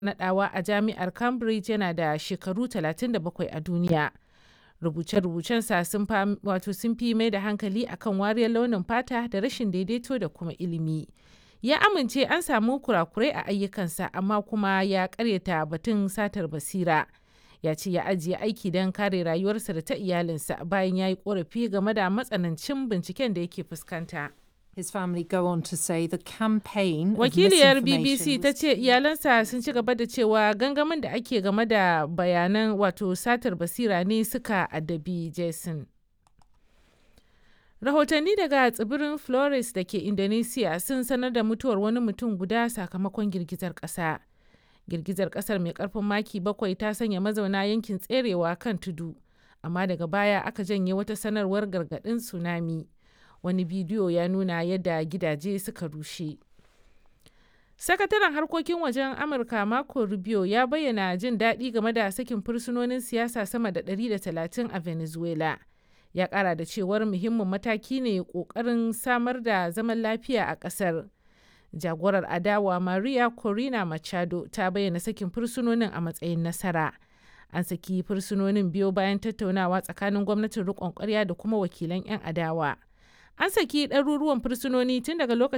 naɗawa a jami'ar Cambridge yana da shekaru 37 a duniya. Rubuce-rubucensa sun fi mai da hankali akan wariyar launin fata da rashin daidaito da kuma ilimi. Ya amince an samu kurakurai a ayyukansa amma kuma ya karyata batun satar basira. Ya ce ya ajiye aiki don kare rayuwarsa da ta iyalinsa bayan ya yi korafi game da matsanancin binciken da yake fuskanta. His family go on to say the campaign of Wakiliyar misinformation BBC ta ce iyalansa sun ci gaba da cewa gangamin da ake game da bayanan wato satar basira ne suka addabi Jason. Rahotanni daga tsibirin Flores da ke Indonesia sun sanar da mutuwar wani mutum guda sakamakon girgizar ƙasa. Girgizar ƙasar mai ƙarfin maki bakwai ta sanya mazauna yankin tserewa kan tudu, amma daga baya aka janye wata sanarwar gargaɗin tsunami. Wani bidiyo ya nuna yadda gidaje suka rushe. Sakataren harkokin wajen Amurka Marco Rubio ya bayyana jin daɗi game da sakin fursunonin siyasa sama da 130 a Venezuela. Ya ƙara da cewar muhimmin mataki ne ƙoƙarin samar da zaman lafiya a ƙasar. Jagorar adawa Maria Corina Machado ta bayyana sakin fursunonin a matsayin nasara. An saki fursunonin biyo bayan tattaunawa tsakanin gwamnatin riƙon ƙwarya da kuma wakilan 'yan adawa. An saki ɗaruruwan fursunoni tun daga lokacin